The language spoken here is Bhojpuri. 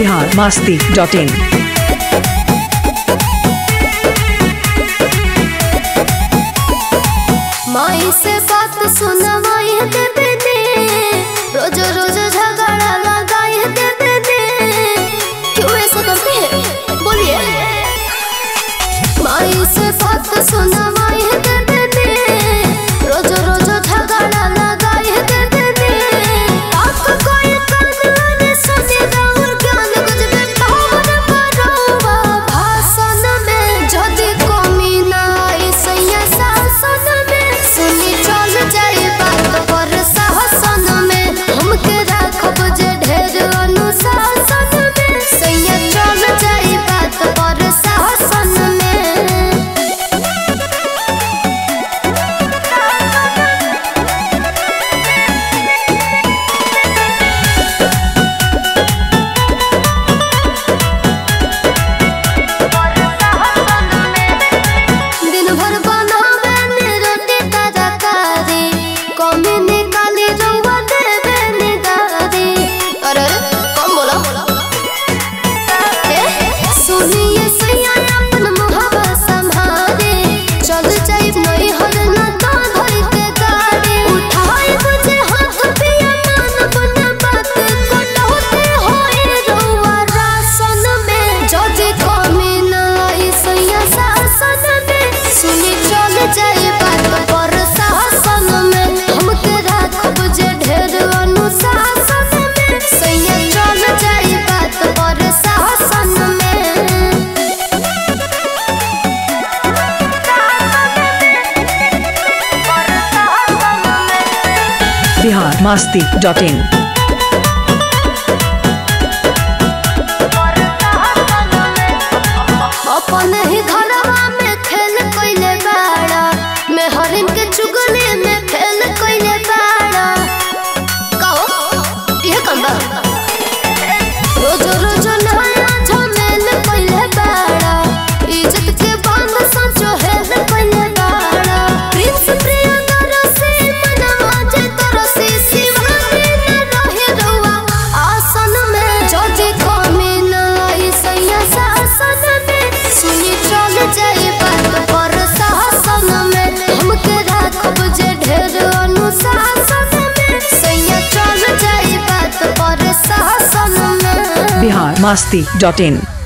बिहार मास्ती डॉट इन माई से बात सुनवाई देवे ने रोज रोज झगड़ा लगाई देवे ने क्यों ऐसा करते हैं बोलिए माई से बात सुनवाई देवे ने रोज रोज झगड़ा लगाई देवे ने आप कोई कान में सुने राउर ज्ञान कुछ भी पावन परोवा भाषण में जदि कमी ना आई सैया शासन में सुनी चल जाए बात पर शासन में हमके राखब जे ढेर अनुशासन में सैया चल जाए बात पर शासन में दिन भर बनावे ने रोटी तरकारी कमी निकाली रउआ देवे निगारी अरे कौन बोला ए, सुनिए सैया अपन मुहावा संभारे चल जाइब नहीं हर ना तो धोई के गाड़ी उठाई मुझे हाथ पिया मान बना बात कटौते होए रउआ रासन में जदि कमी ना आई सैया शासन में सुनी चल जाए बात पर शासन में हमके राखब जे ढेर अनुशासन में सैया चल जाए बात पर शासन में बिहार मास्ती डॉट इन अपन ही घरवा में खेल कइले बाड़ा मैं हरिन के चुगली में फेल कइले बाड़ा कहो ये कम बा रोज रोज नया झमेल कइले बाड़ा इज्जत के बांध सचो हेल कइले बाड़ा प्रिंस प्रियंकर से मनवा जे तरसी शिवानी न रहे रउआ आसन में जदि कमी न आई सैया शासन में सुनी चल जाए बात पर शासन में हमके राखब जे ढेर अनुशासन में सैया चल जाए बात पर शासन में बिहार मास्ती डॉट इन